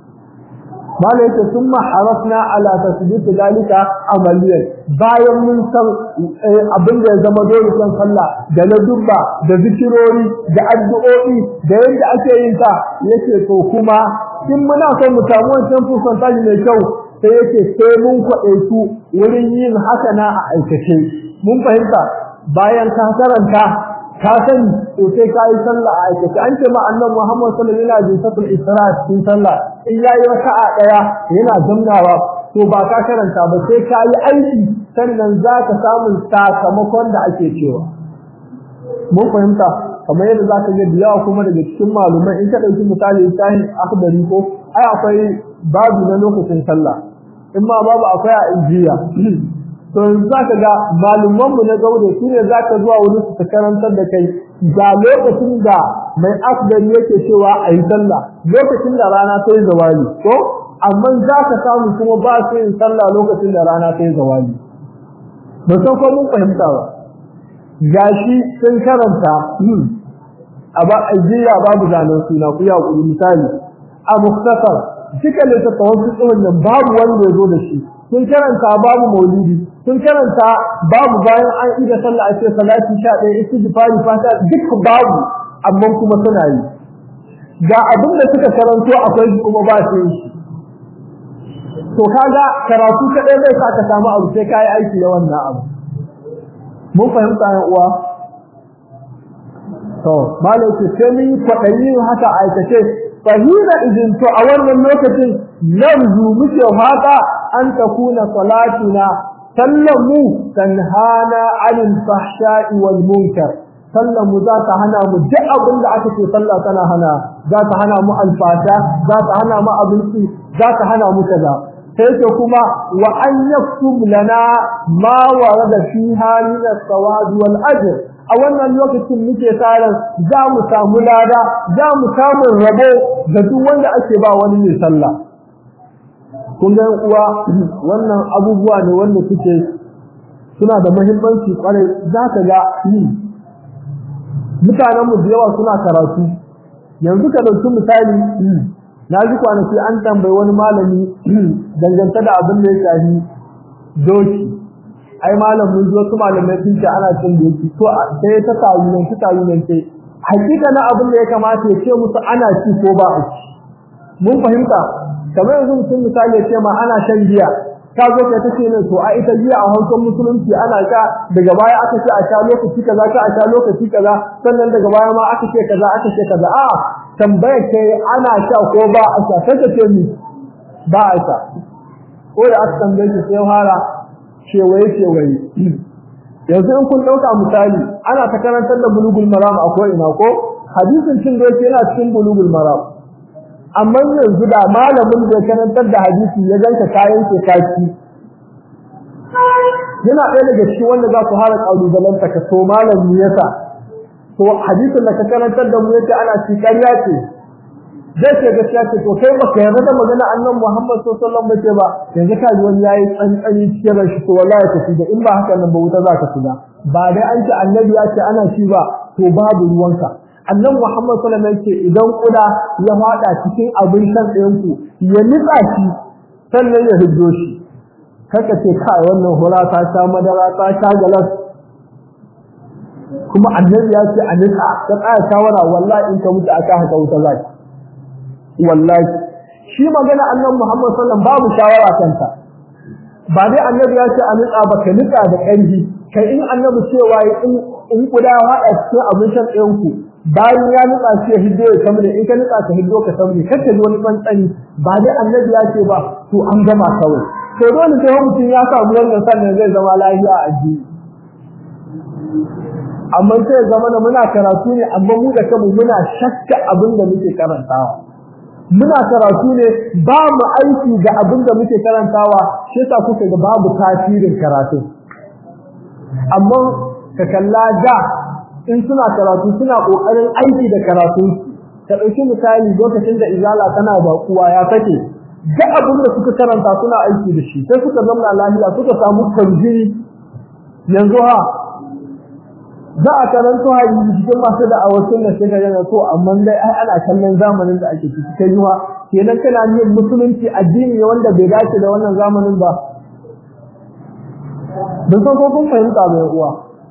malai yake summa harafna ala tasbit dalika amaliyan bayan mun san abin da ya zama dole kan sallah da na dubba da zikirori da addu'o'i da yadda ake yin ta yake to kuma in muna son mu samu wancan fusan mai kyau sai yake sai mun kwaɗe su wurin yin haka na a aikace mun fahimta bayan ka karanta ka sani to sai ka yi sallah a aikace an ce ma annabi Muhammad sallallahu alaihi wasallam yana isra cikin sallah in yayi raka'a daya yana zangawa to ba ka karanta ba sai ka yi aiki sannan za ka samu sakamakon da ake cewa mun fahimta kamar yadda za ka ga da yawa kuma daga cikin malumai in ka ɗauki misali sahin akhdari ko ai akwai babu na lokacin sallah in ma babu akwai a injiya to yanzu za ka ga malumanmu na gaude su ne za ka zuwa wani su ta karantar da kai ga lokacin da mai akhdari yake cewa a yi sallah lokacin da rana ta yi zawali ko amma za ka samu kuma ba su yin sallah lokacin da rana ta yi zawali ba san ko mun fahimta ba gashi sun karanta a ba ajiya babu zanen suna ku ya kuri misali a muktasar duka littattafan fiqhun nan babu wanda ya zo da shi sun karanta babu maulidi sun karanta babu bayan an ida sallah a ce salati 11 istighfari fata duk babu amma kuma suna yi ga abin da suka karanto akwai kuma ba su yi to kaga karatu kadai zai sa ka samu abu sai kai aiki da wannan abu mun fahimta yan uwa to malai ce sai mun kwaɗayi haka aikace fahina idin to a wannan lokacin narzu muke fata an takuna salatuna sallamu tanhana anil fahsha'i wal munkar sallamu za ta hana mu duk abin da aka ce sallah tana hana za ta hana mu alfata za ta hana mu abinci za ta hana mu kaza sai ce kuma wa an yaktub lana ma warada fiha min as-sawab wal ajr a wannan lokacin muke tsarin za mu samu lada za mu samu rabo ga duk wanda ake ba wani mai sallah kun ga uwa wannan abubuwa ne wanda suke suna da muhimmanci kwarai za ka ga mutanen mu da yawa suna karatu yanzu ka dauki misali na ji kwanaki an tambayi wani malami dangance da abin da ya shafi doki ai malamin zuwa su malamai sun ce ana cin doki to sai ta tayi nan ta tayi nan sai hakika na abin da ya kamata ya ce musu ana ci ko ba a ci mun fahimta kamar yanzu mutum misali ya ce ma ana shan giya ka zo kai tace ne to a ita giya a hankon musulunci ana ka daga baya aka ce a sha lokaci kaza ka a sha lokaci kaza sannan daga baya ma aka ce kaza aka ce kaza a tambayar kai ana sha ko ba a sha sai ka ce ni ba a sha ko da aka tambaye shi sai fara kewaye kewaye yanzu in kun ɗauka misali ana ta karantar da bulugul maram a ko ina ko hadisin cin doki yana cikin bulugul maram amma yanzu da malamin da ya karantar da hadisi ya ganka kayan ke kaki yana ɗaya daga cikin wanda za ku hara ƙalubalanta ka so malami yasa to hadisin da ka karantar da mu yace ana ci ƙarya ce zai ce gaskiya ce to kai baka yarda da magana annan Muhammad sallallahu alaihi wasallam ba yanzu ka ji wani yayi tsantsani cikin rashi to wallahi ka shiga in ba haka nan ba wuta za ka shiga ba dai an ce annabi ya ce ana shi ba to babu ruwanka annan Muhammad sallallahu alaihi wasallam ce idan kuda ya fada cikin abin shan ɗayan ku ya nitsa shi sannan ya hiddo shi kaka ce kai wannan hura ta sha madara ta sha galas kuma annabi ya ce a nitsa ta tsaya shawara wallahi in ka mutu aka haka wuta zaki wallahi shi magana annabi Muhammad sallallahu babu shawara kanta ba dai annabi ya ce a nitsa ba ka nitsa da ƙarfi kai in annabi cewa in in kuda haɗa cikin abin shan ɗayan ku bayan ya nitsa shi ya hiddo ya samne in ka nitsa ka hiddo ka samne kar ka ji wani tsantsani ba dai annabi ya ce ba to an gama kawai to dole sai mutum ya samu wannan sannan zai zama lafiya a addini amma sai ya zama muna karatu ne amma mu da kanmu muna shakka abin da muke karantawa muna karatu ne ba mu aiki da abin da muke karantawa shi yasa kuka ga babu tasirin karatu amma ka kalla da in suna karatu suna kokarin aiki da karatu ka dauki misali lokacin da izala tana bakuwa ya take da abin da suka karanta suna aiki da shi sai suka zama lafiya suka samu kanjiri yanzu ha za a karanto hadisi cikin masu da awasin da suka yana so amma dai ai ana kallon zamanin da ake ciki kai yiwa kenan kana yin musulunci addini ne wanda bai dace da wannan zamanin ba don san ko kun fahimta mai uwa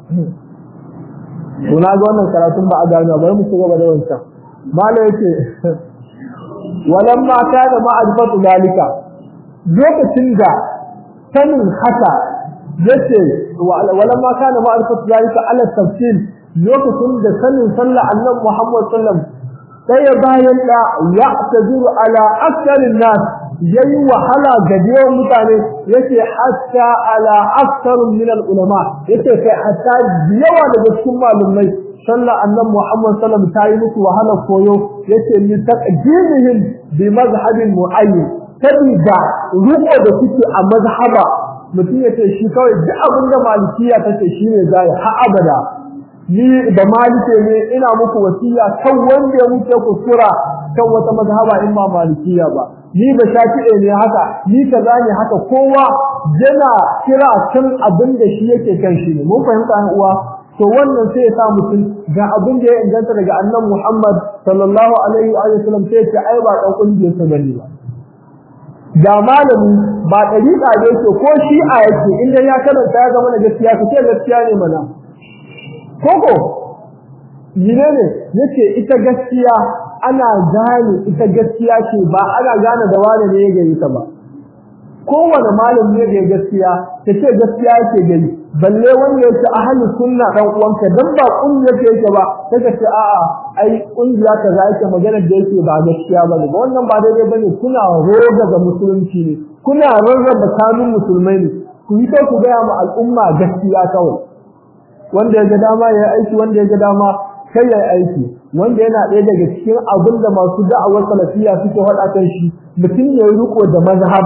to na ga wannan karatun ba a gano bari mu ci gaba da wancan mala yake walan ma kana ma'rifatu dalika lokacin da sanin haka yace walan ma kana ma'rifatu dalika ala tafsil lokacin da sanin sallah annabi Muhammad sallam sai ya bayan da ya taziru ala aktharin nas yayi wahala ga yawan mutane yace hatta ala akthar min al ulama yace kai hatta yawa daga cikin malumai sallah annabi Muhammad sallam ta yi musu wahala koyo yace ni taqdimihim bi mazhabin muayyin sabida ruko da suke a mazhaba mutum yace shi kawai duk abin da malikiya tace shi ne zai ha abada ni da malike ne ina muku wasiya kan wanda ya wuce ku sura kan wata mazhaba in ba malikiya ba ni ba shafi'e ne haka ni kaza ne haka kowa yana kira kan abin da shi yake kan shi ne mun fahimta an uwa to wannan sai ya sa mutum ga abin da ya inganta daga annabi Muhammad sallallahu alaihi wa sallam sai ya ai ba dan kungiyar sa bane ba ga malami ba dariƙa ne yake ko shi'a yake inda ya karanta ya zama da gaskiya kace gaskiya ne mana koko yine ne yace ita gaskiya ana gane ita gaskiya ce ba ana gane da wani ne ya gari ta ba kowane malami ne ga gaskiya kace gaskiya yake gari balle wanda yake ahli sunna dan uwanka dan ba kungiyar ke yake ba kaga ce a'a ai kungiya kaza yake magana da yake ba gaskiya bane ba wannan ba daidai bane kuna roga ga musulunci ne kuna rarraba kanun musulmai ne ku yi ku ga mu al'umma gaskiya kawai wanda ya ga dama ya aiki wanda ya ga dama kai ya aiki wanda yana ɗaya daga cikin abin da masu da'awar salafiya suke faɗa kan shi mutum ya riko da mazhaba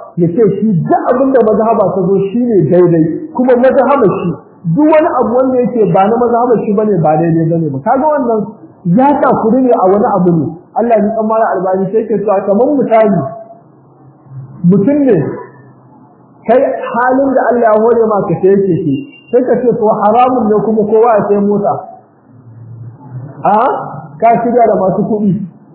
ya ce shi duk abin da mazhaba ta zo shine daidai kuma mazhaba shi duk wani abu wanda yake ba na mazhaba shi bane ba daidai bane ba kaga wannan ya takuri ne a wani abu ne Allah ya tsammara albani sai ke cewa kamar misali mutum ne kai halin da Allah ya hore ma ka sai yake shi sai ka ce to haramun ne kuma kowa ya sai mota a ka shiga da masu kuɗi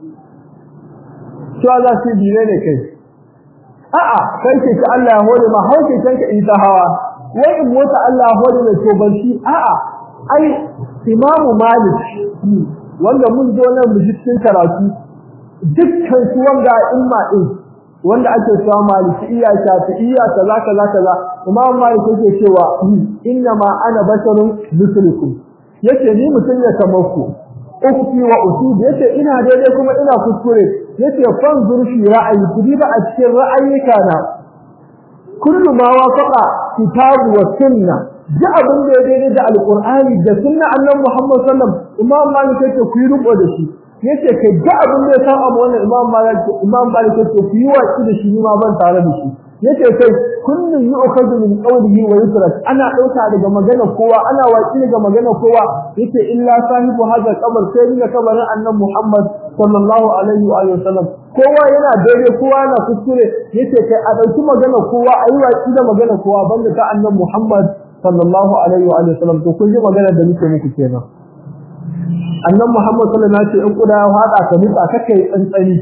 cewa za su bi ne kai a'a kai ke ka Allah ya hore ma hauke kanka in ta hawa wai in mota Allah ya hore mai to ban shi a'a ai imamu malik wanda mun zo nan mu cikin karatu dukkan su wanda imma din wanda ake cewa malikiya shafi'iyya kaza kaza kaza imam malik yake cewa inna ma ana basharun mislukum yace ni mutum ne kamar ku ukti wa usud yace ina daidai kuma ina kuskure yace fan zurfi ra'ayi kudi ba a cikin ra'ayyuka na kullu ma wafaqa kitabu wa sunna ji abin da ya daidai da alqur'ani da sunna annabi muhammad sallallahu alaihi wasallam imam malik yake ku yi rubo da shi yace kai ga abin da ya saba mu wannan imam malik imam malik yace ku yi waki da shi ma ban tare da shi yace kai kullun yu'khadhu min qawlihi wa yutrak ana dauka daga magana kowa ana waki daga magana kowa yace illa sahibu hadha qabr sai ni kabarin annabi muhammad sallallahu alaihi wa sallam kowa yana daidai kowa yana kuskure yace kai a dauki magana kowa ayi waki da magana kowa banda ta annabi muhammad sallallahu alaihi wa sallam to kun ji magana da muke muku kenan annan Muhammad sallallahu alaihi wasallam in kuda ya fada ka nutsa kake tsantsani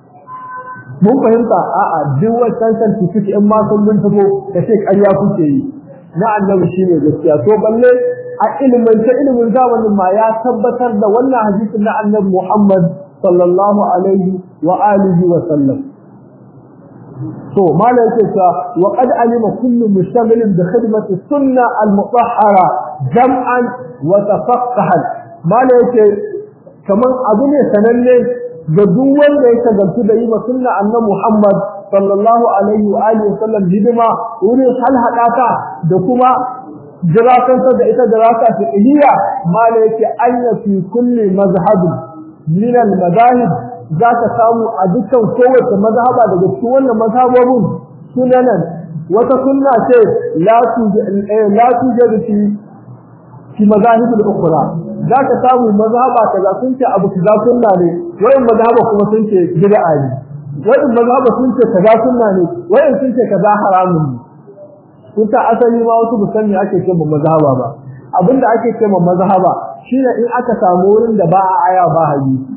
mun fahimta a'a duk wannan certificate in ma sun bin tabo ka ce ƙarya kuke yi na annabi shine gaskiya to balle a ilimin ta ilimin zamanin ma ya tabbatar da wannan hadisin na annabi Muhammad sallallahu alaihi wa alihi wa sallam to malai yake cewa wa qad alima kullu mushtaghilin bi khidmati sunna al-mutahhara jam'an wa tafaqqahan mala yake kaman abu ne sananne ga duk wanda ya shagaltu da yi wa sunna annabi Muhammad sallallahu alaihi wa alihi wasallam hidima wurin halhadata da kuma jirakantar da ita dirasa fiqhiyya mala yake anya fi kulli mazhab min al madahib za ka samu a dukkan kowace mazhaba daga cikin wannan mazhabobin sunanan wata sunna ce la tujadu fi fi mazahib al-ukhra zaka samu mazhaba kaza sun ce abu kaza sunna ne wayin mazhaba kuma sun ce bid'a ne wayin mazhaba sun ce kaza sunna ne wayin sun ce kaza haramun ne kuka asali ma wasu musanni ake ce ma mazhaba ba abinda ake ce ma mazhaba shine in aka samu wurin da ba a aya ba hadisi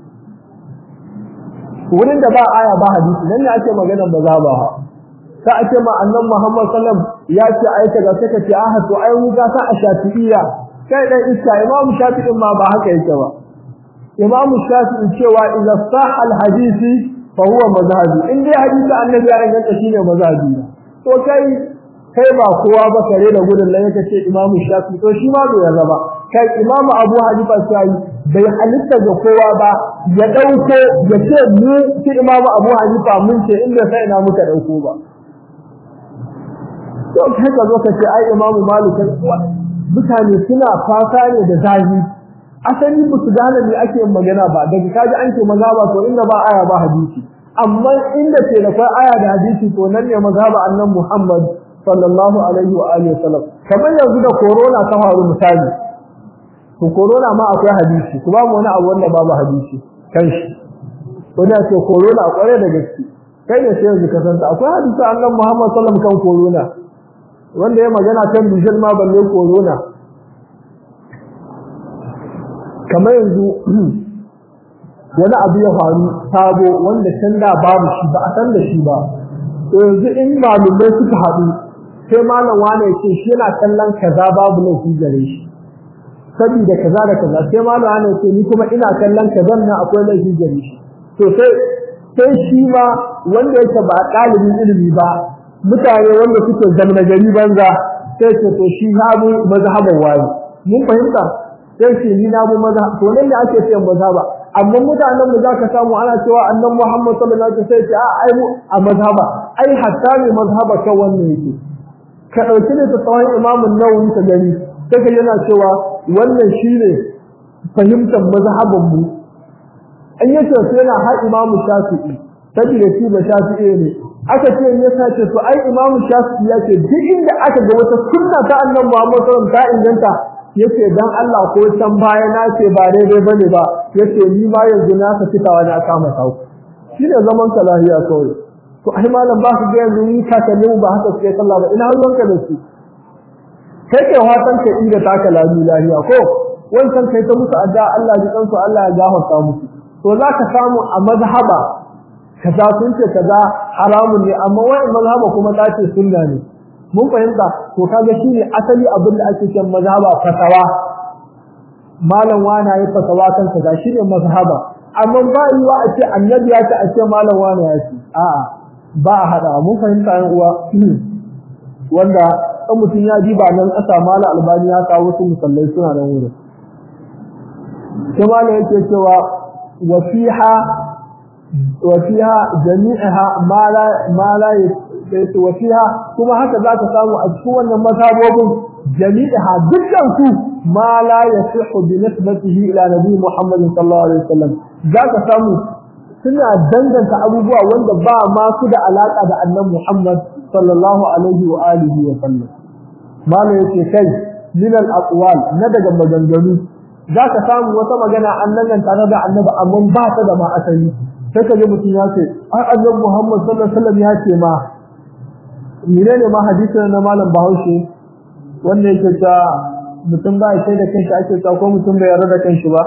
wurin da ba aya ba hadisi nan ne ake maganar mazhaba ha ka ake ma annabi Muhammad sallam ya ce aika ga saka ce ah to ai mu ga sa a shafi'iyya kai dan iska imam shafi'in ma ba haka yake ba imam shafi'i cewa idza sah al hadisi fa huwa mazhabi in dai hadisi annabi ya inganta shine mazhabi to kai kai ba kowa ba kare da gudun nan yake ce imam shafi'i to shi ma bai yarda ba kai imam abu hanifa sai bai halitta ga kowa ba ya dauko ya ce mu shi imam abu hanifa mun ce inda sai ina muka dauko ba to kai ka zo ka ce ai imam malik mutane suna fata ne da zahi asali ba su gane me ake magana ba daga kaji an ce maza ba to inda ba aya ba hadisi amma inda ke da kai aya da hadisi to nan ne mazhaba annan Muhammad sallallahu alaihi wa alihi wasallam kamar yanzu da corona ta faru misali to corona ma akwai hadisi kuma mu wani abu wanda babu hadisi kan shi to da ce corona kware da gaske kai ne sai yanzu ka san akwai hadisi annan Muhammad sallallahu alaihi wasallam kan corona wanda ya magana kan bijil ma balle corona kamar yanzu wani abu ya faru sabo wanda can da babu shi ba a san da shi ba to yanzu in malumai suka haɗu sai malam wane ya ce shi yana kallon kaza babu laifi gare shi saboda kaza da kaza sai malam wane ya ce ni kuma ina kallon kaza na akwai laifi gare shi to sai sai shi ma wanda yake ba ɗalibin ilimi ba mutane wanda suke zamna gari banza sai ce to shi na bu mazhaban wani mun fahimta sai ce ni na bu mazhab to nan da ake cewa mazhaba amma mutanen mu zaka samu ana cewa annabi Muhammad sallallahu alaihi wasallam sai ce a ai mu a mazhaba ai hatta ne mazhaba kan wannan yake ka dauki ne tsawon Imam Nawawi ka gani sai yana cewa wannan shine fahimtar mazhaban mu an yace sai yana har Imam Shafi'i saboda shi ba shafi'i ne aka ce ya sace to ai imamu shafi'i ya ce duk inda aka ga wata sunna ta annabi Muhammad sallallahu alaihi wasallam ta inganta yace dan Allah ko san baya na ce ba daidai bane ba yace ni ma yanzu na ka fitawa na kama sau shine zaman ka lahiya kawai to ai malam ba su ga yanzu ni ka kalle ba haka sai sallah ba ina ruwanka da su kai ke watan ka inda ta ka lahiya ko wancan kai ta musu addu'a Allah ji kansu Allah ya gafarta musu to zaka samu a mazhaba kaza sun ce kaza haramun ne amma wai mazhaba kuma ta ce sunna ne mun fahimta to kaga shine asali abin da ake cewa mazhaba fatawa malam wani ya fatawa kan kaza shine mazhaba amma ba yiwa a ce annabi ya ce a ce malam wani ya ce a'a ba a hada mun fahimta yan uwa wanda kan mutum ya ji ba nan kasa malam albani ya kawo su musallai suna nan wurin kuma ne yake cewa wasiha wasiha jami'aha ma la ma la wasiha kuma haka zaka samu a cikin wannan mazhabobin jami'aha dukkan su ma la yasihu bi nisbatihi ila nabi Muhammad sallallahu alaihi wasallam zaka samu suna danganta abubuwa wanda ba ma su da alaka da annabi Muhammad sallallahu alaihi wa alihi wa sallam malai yake kai min al aqwal na daga maganganu za ka samu wata magana an nan tare da annabi amma ba ta da ma asali sai ka ji mutum ya ce ai annabi Muhammad sallallahu alaihi wasallam ya ce ma menene ma hadisin na malam Bahaushe wanda yake ta mutum ba sai da kanshi ake ta ko mutum bai yarda da kanshi ba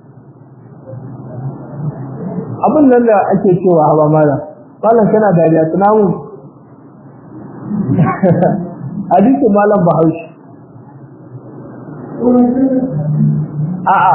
abin nan da ake cewa ba malam malam kana dariya tunamu hadisin malam Bahaushe a'a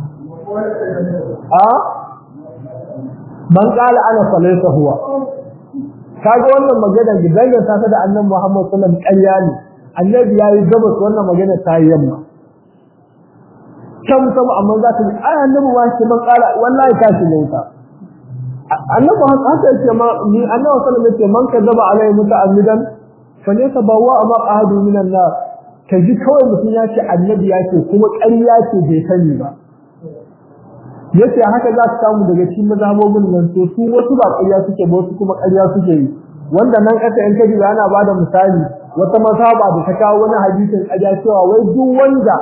a man qala ana falaysa huwa kaga wannan magana gidan ta ta da annabi Muhammad sallallahu alaihi wasallam ƙarya ne annabi yayi gabas wannan magana ta yi yamma kam kam amma za ta ai annabi wa shi man qala wallahi ka shi ne ta annabi haka yake ma ni annabi sallallahu alaihi wasallam man kadzaba alai muta'ammidan falyatabawa ma qahadu minan nar ka ji kawai mutum ya ce annabi ya ce kuma ƙarya ce bai sani ba yace haka za ka samu daga cikin mazhabobin nan to su wasu ba ƙarya suke ba wasu kuma ƙarya suke yi wanda nan ƙasa in kaji ana bada misali wata mazhaba da ta kawo wani hadisin ƙarya cewa wai duk wanda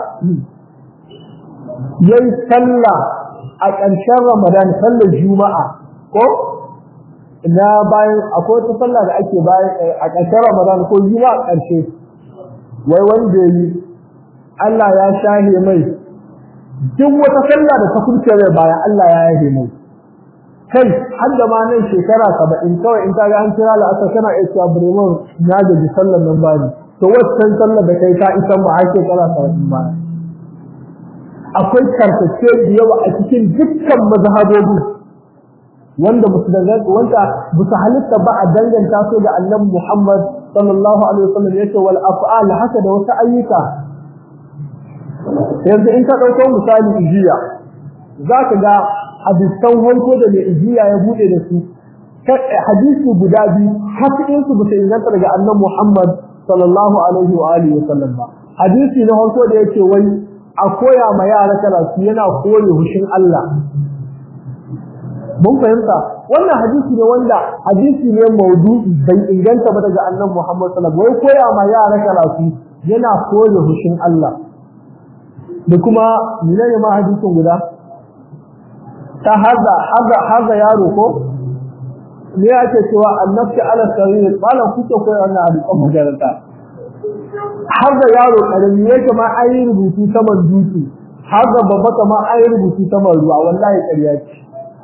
yayi sallah a ƙarshen Ramadan sallar Juma'a ko na bayan akwai wata sallah da ake bayan a ƙarshen Ramadan ko Juma'a ƙarshe wai wanda yi Allah ya shahe mai duk wata sallah da ta kurce mai baya Allah ya yahe mai kai har da ma nan shekara 70 kawai in ka ga an kira la'asar kana iya cewa Bremen na gaji sallar nan bani to waccan sallar da kai ka isa mu har shekara 70 baya akwai karkace da yawa a cikin dukkan mazhabobi wanda musu da wanda musu halitta ba a danganta su da Annabi Muhammad sallallahu alaihi wasallam yace wal af'al haka da wasu ayyuka yanzu in ka dauko misali ijiya zaka ga hadisan hanko da mai ijiya ya bude da su hadisi guda biyu hakikin su bisa inganta daga annabi Muhammad sallallahu alaihi wa alihi wasallam ba hadisi na hanko da yake wai a koya ma yara karatu yana kore hushin Allah mun fahimta wannan hadisi ne wanda hadisi ne maudu'i bai inganta ba daga annabi Muhammad sallallahu alaihi wasallam wai koya ma yara karatu yana kore hushin Allah da kuma menene ma hadisin guda ta haza haza haza yaro ko me yake cewa annabti ala sarir malam kuke koyi wannan hadisin magaranta haza yaro karami yake ma ayi rubutu saman dutse haza babba kama ayi rubutu saman ruwa wallahi ƙarya ce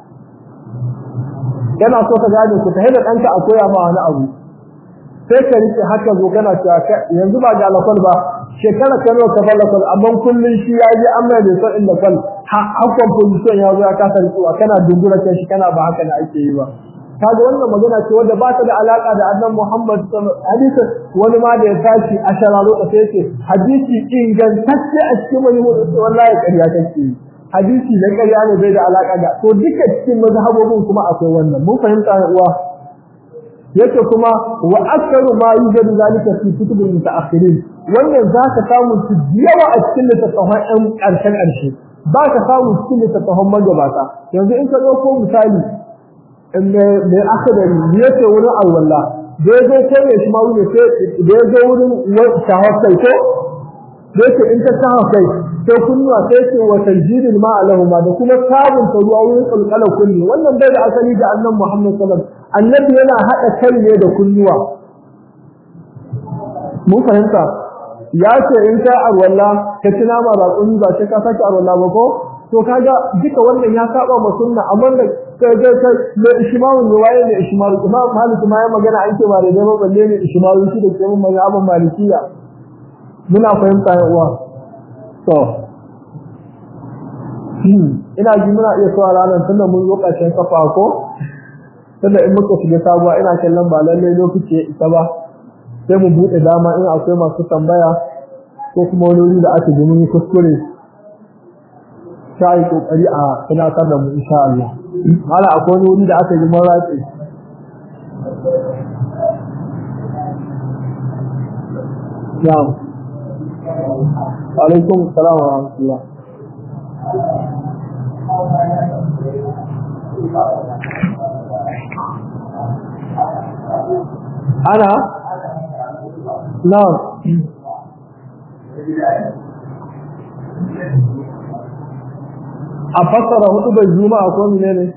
yana so ka gane ku ta hada danka a koya ma wani abu sai ka rike haka zo kana cewa yanzu ba ga alakol ba shekara ka nawa ka fara kwal amma kullun shi ya yi amma da son inda kwal hakon position ya zo ya kasa rikuwa kana dungura kan shi kana ba haka da ake yi ba kaga wannan magana ce wanda ba ta da alaka da annabi Muhammad sallallahu alaihi wasallam wani ma da ya tashi a shararo da sai ce hadisi ingantacce a cikin wani mutum wallahi ƙarya kake hadisi na ƙarya ne bai da alaka da to duka cikin mazhabobin kuma akwai wannan mun fahimta ne uwa yake kuma wa aktharu ma yujadu zalika fi kutubil mutaakhirin wannan zaka samu su yawa a cikin littattafan ɗan ƙarshen ƙarshe ba ka samu cikin littattafan magabata yanzu in ka ɗauko misali mai akadari ne ce wurin alwala da ya zo kai ya shi ma wuce sai da ya zo wurin shahar kai ko da yake in ta shahar kai sai kunnuwa sai ce wa tanjidil ma alahuma da kuma sabunta ruwa wurin kulkala kunni wannan bai da asali da annabi Muhammad sallallahu alaihi wasallam annabi yana hada kai ne da kunnuwa mun fahimta ya ce in ka arwalla ka tuna ma raƙumi ba sai ka sake arwalla ba ko to kaga duka wannan ya saba ma sunna amma da kai kai kai da ishmaru ne waye ne ishmaru imam malik ma ya magana an ce ba da ba balle ne ishmaru shi da kuma mazhabin malikiya muna fahimta ya uwa to ina ji muna iya so ranar tunda mun zo ƙarshen kafa ko tunda in muka shiga sabuwa ina kallon ba lallai lokaci ya isa ba sai mu buɗe dama in akwai masu tambaya ko kuma wani wuri da aka ji mun yi kuskure sai kokari a tunatar da mu insha Allah hala akwai wani wuri da aka ji mun ratse Na'am. Alaikum salam wa rahmatullah. Ana? Na'am. A fassara hudu bai juma'a ko mene ne?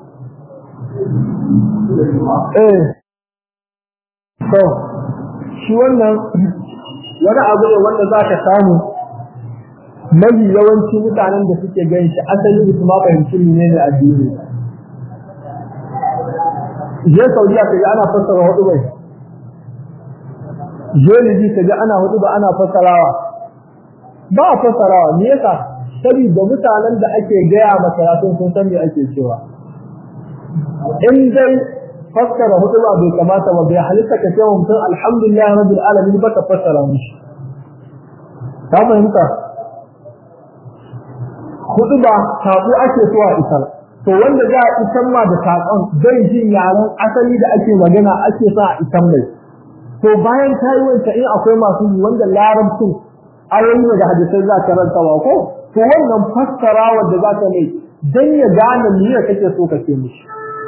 Eh. To, shi wannan wani abu ne wanda za ka samu mafi yawanci mutanen da suke gan shi asali da su ma fahimci ne ne addini. Je Saudiya ka ji ana fassara hudu bai. Je Liji ka ji ana hudu ba ana fassarawa. Ba a fassarawa, me yasa? Saboda mutanen da ake gaya masaratun sun san me ake cewa. In dai fassara hudu ba bai kamata ba bai halitta ka cewa mutum alhamdulillah rabbil alamin ba ka fassara mishi. Ka fahimta? Hudu ba sabu ake so a isar. to wanda za a isan ma da saƙon zai jin yaren asali da ake magana ake sa a isan mai to bayan ta yi wanta in akwai masu yi wanda larabcin ayoyi da hadisai za ka rantawa ko to wannan fassara wanda za ka mai dan ya gane me kake so ka ce mishi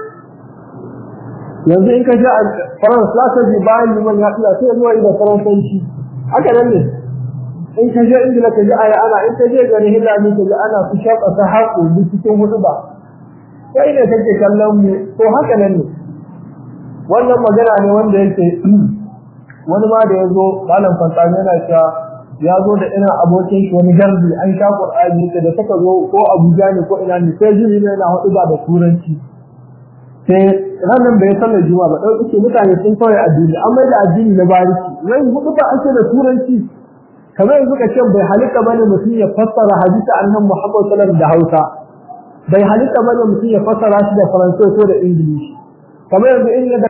yanzu in ka ji a faransa za ka ji bayan liman ya tsaya sai zuwa da faransanci haka nan ne in ka je ingila ka ji aya ana in ka je gari hillani ka ji ana su shaƙa ta haƙo cikin hudu ba kai ne kake kallon mu to haka nan ne wannan magana ne wanda yake wani ma da yazo malam fantani yana cewa ya zo da ina abokin shi wani garbi an sha qur'ani da saka zo ko abuja ne ko ina ne sai jini ne yana hudu ba da turanci sai ranan bai sallar juma'a ba dauki ce mutane sun kawai addini an mai da addini na bariki wai hudu ba ake da turanci kamar yanzu ka ce bai halitta bane mutum ya fassara hadisi annabi Muhammad sallallahu alaihi wasallam da Hausa bai halitta bane mutum ya fassara shi da Faransanci ko da Ingilishi kamar yanzu in